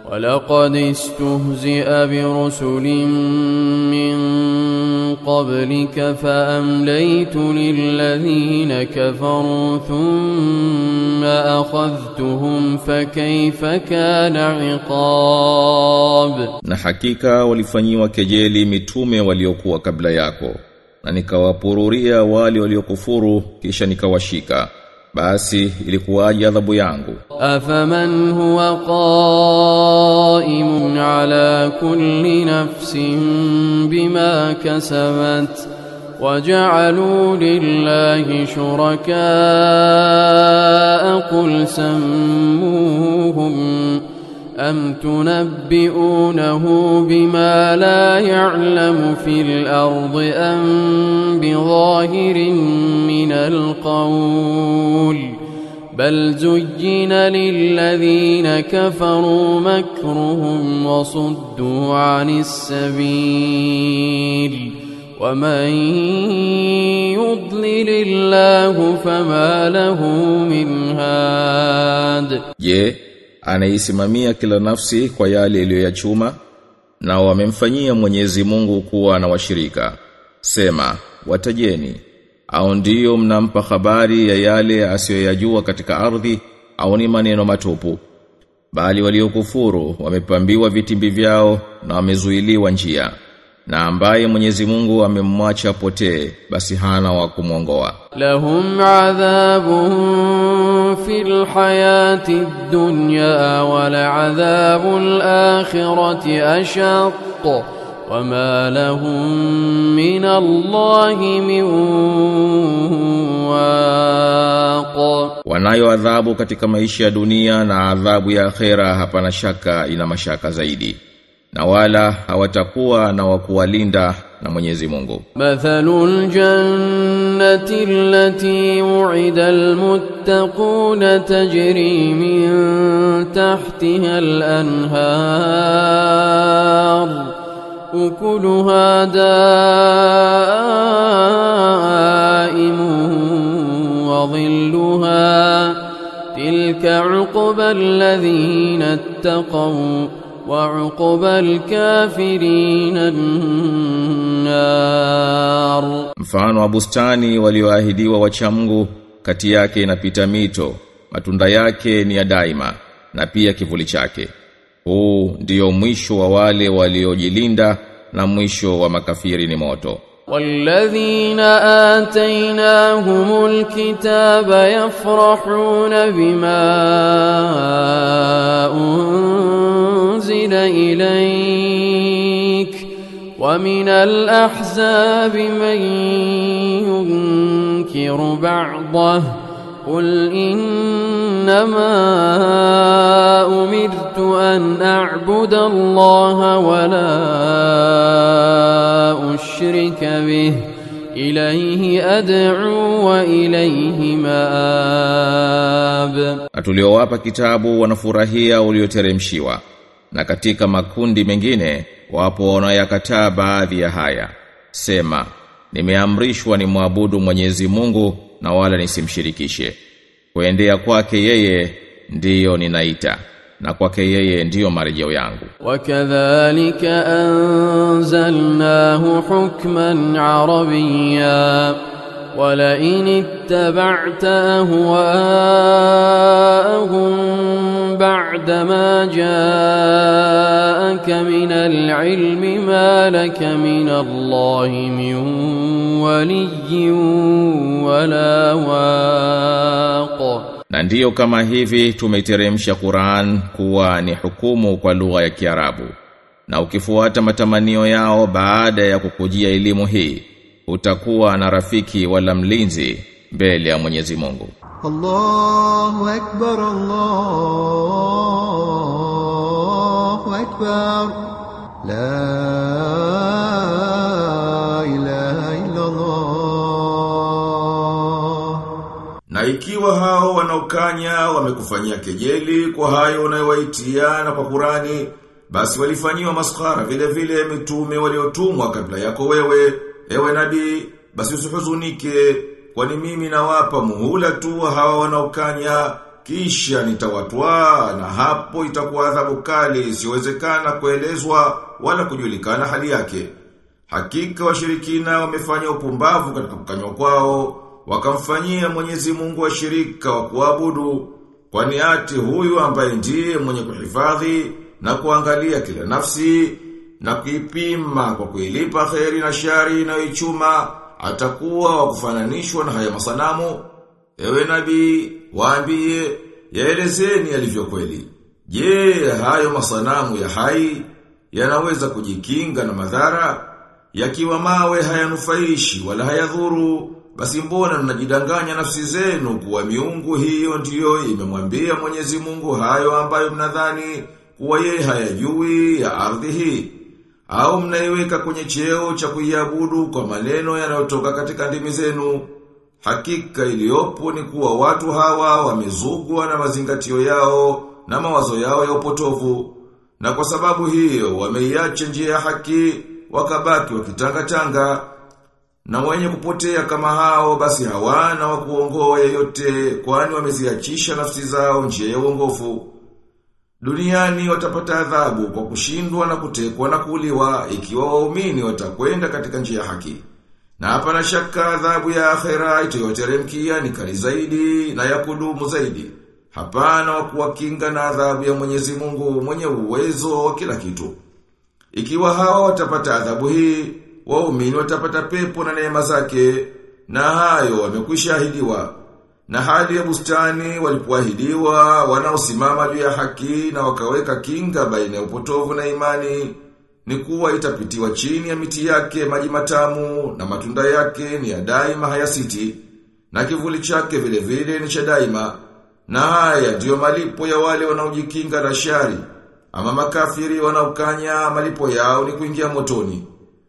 ولقد استهزئ برسل من قبلك فأمليت للذين كفروا ثم أخذتهم فكيف كان عقاب Na hakika walifanyiwa kejeli mitume waliokuwa kabla yako na nikawapururia wale waliokufuru kisha nikawashika basi ilikuwaje adhabu yangu أفمن هو قائم على كل نفس بما كسبت وجعلوا لله شركاء قل سموهم أم تنبئونه بما لا يعلم في الأرض أم بظاهر من القول بل زين للذين كفروا مكرهم وصدوا عن السبيل ومن يضلل الله فما له من هاد Je, anaisimamia kila nafsi kwa yale iliyoyachuma na wamemfanyia Mwenyezi Mungu kuwa na washirika. Sema, watajeni au ndiyo mnampa habari ya yale asiyoyajua katika ardhi au ni maneno matupu. Bali waliokufuru wamepambiwa vitimbi vyao na wamezuiliwa njia. Na ambaye Mwenyezi Mungu amemwacha potee basi hana wa kumwongoa. لهم عذاب في الحياة الدنيا ولعذاب الآخرة أشق وما لهم من الله من واق Wanayo adhabu katika maisha ya dunia na adhabu ya akhera hapana shaka ina mashaka zaidi. Na wala hawatakuwa na wakuwalinda na Mwenyezi Mungu. مثل الجنة التي وعد المتقون تجري من تحتها الأنهار أكلها دائم وظلها تلك عقبى الذين اتقوا وعقبى الكافرين النار Mfano wa bustani walioahidiwa wacha Mungu kati yake inapita mito, matunda yake ni ya daima na pia kivuli chake. Huu ndiyo mwisho wa wale waliojilinda na mwisho wa makafiri ni moto. والذين آتيناهم الكتاب يفرحون بما أنزل إليك ومن الأحزاب من ينكر بعضه قل إنما أمرت أن أعبد الله ولا أشرك به إليه أدعو وإليه مآب Na tuliowapa kitabu wanafurahia ulioteremshiwa. Na katika makundi mengine wapo wanaoyakataa baadhi ya haya. Sema, nimeamrishwa ni muabudu Mwenyezi Mungu na wala nisimshirikishe. Kuendea kwake yeye ndiyo ninaita na kwake yeye ndiyo marejeo yangu. وكذلك أنزلناه حكما عربيا ولئن اتبعت أهواءهم بعدما جاءك من العلم ما لك من الله من ولي ولا واق Na ndiyo kama hivi tumeiteremsha Qur'an kuwa ni hukumu kwa lugha ya Kiarabu. Na ukifuata matamanio yao baada ya kukujia elimu hii, utakuwa na rafiki wala mlinzi mbele ya Mwenyezi Mungu. الله أكبر الله أكبر لا إله إلا الله Na ikiwa hao wanaokanya wamekufanyia kejeli kwa hayo unayowaitia na kwa Qurani, basi walifanyiwa maskhara vile vile mitume waliotumwa kabla yako wewe, ewe nabii, basi usihuzunike, kwani mimi nawapa muhula tu hawa wanaokanya kisha nitawatwaa na hapo itakuwa adhabu kali isiyowezekana kuelezwa wala kujulikana hali yake. Hakika washirikina wamefanya upumbavu katika kukanywa kwao, wakamfanyia Mwenyezi Mungu washirika wa kuabudu, kwani ati huyu ambaye ndiye mwenye kuhifadhi na kuangalia kila nafsi na kuipima kwa kuilipa kheri na shari inayoichuma atakuwa wa kufananishwa na haya masanamu. Ewe nabii, waambie, yaelezeni yalivyo kweli. Je, hayo masanamu ya hai yanaweza kujikinga na madhara? Yakiwa mawe hayanufaishi wala hayadhuru, basi mbona mnajidanganya nafsi zenu kuwa miungu hiyo ndiyo imemwambia Mwenyezi Mungu hayo ambayo mnadhani kuwa yeye hayajui ya ardhi hii? Au mnaiweka kwenye cheo cha kuiabudu kwa maneno yanayotoka katika ndimi zenu? Hakika iliyopo ni kuwa watu hawa wamezugwa na mazingatio yao na mawazo yao ya upotovu. Na kwa sababu hiyo wameiacha njia ya haki wakabaki wakitanga-tanga. Na wenye kupotea kama hao basi hawana wa kuongoa yeyote kwani wameziachisha nafsi zao njia ya uongofu. Duniani watapata adhabu kwa kushindwa na kutekwa na kuuliwa ikiwa waumini watakwenda katika njia ya haki. Na hapana shaka adhabu ya akhera itayoteremkia ni kali zaidi na ya kudumu zaidi. Hapana wa kuwakinga na adhabu ya Mwenyezi Mungu mwenye uwezo wa kila kitu. Ikiwa hao watapata adhabu hii, waumini watapata pepo na neema zake, na hayo wamekwisha ahidiwa. Na hali ya bustani walipoahidiwa wanaosimama juu ya haki na wakaweka kinga baina ya upotovu na imani ni kuwa itapitiwa chini ya miti yake maji matamu na matunda yake ni ya daima hayasiti na kivuli chake vile vile ni cha daima na haya ndiyo malipo ya wale wanaojikinga na shari ama makafiri wanaokanya malipo yao ni kuingia motoni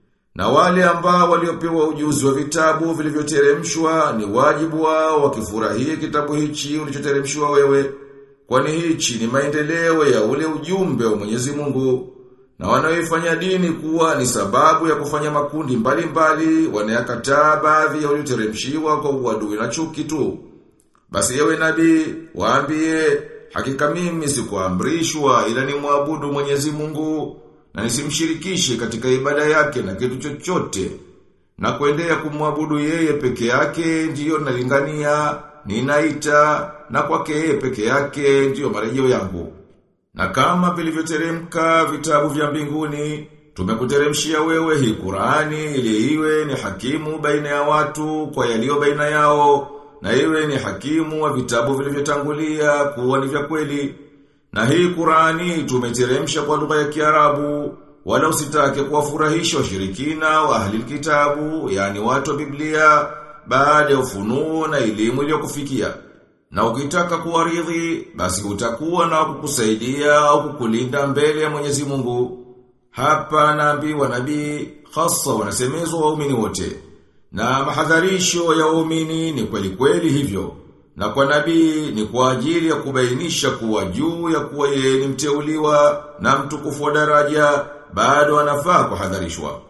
na wale ambao waliopewa ujuzi wa vitabu vilivyoteremshwa ni wajibu wao wakifurahie kitabu hichi ulichoteremshwa wewe kwani hichi ni maendeleo ya ule ujumbe wa Mwenyezi Mungu na wanaoifanya dini kuwa ni sababu ya kufanya makundi mbalimbali wanayakataa baadhi ya ulioteremshiwa kwa uadui na chuki tu. Basi yewe nabii, waambie, hakika mimi sikuamrishwa ila ni muabudu Mwenyezi Mungu na nisimshirikishe katika ibada yake na kitu chochote. Na kuendea kumwabudu yeye peke yake ndiyo nalingania, ninaita na kwake yeye peke yake ndiyo marejeo yangu. Na kama vilivyoteremka vitabu vya mbinguni, tumekuteremshia wewe hii Qur'ani ili iwe ni hakimu baina ya watu kwa yaliyo baina yao, na iwe ni hakimu wa vitabu vilivyotangulia kuwa ni vya kweli. Na hii Qur'ani tumeteremsha kwa lugha ya Kiarabu, wala usitake kuwafurahisha washirikina wa ahli kitabu, yani watu wa Biblia, baada ya ufunuo na elimu iliyokufikia. Na ukitaka kuwaridhi, basi utakuwa na kukusaidia au kukulinda mbele ya Mwenyezi Mungu. Hapa naambiwa nabii, hasa wanasemezwa waumini wote. Na mahadharisho ya waumini ni kweli kweli hivyo. Na kwa nabii ni kwa ajili ya kubainisha kuwa juu ya kuwa yeye ni mteuliwa na mtukufu wa daraja, bado anafaa kuhadharishwa.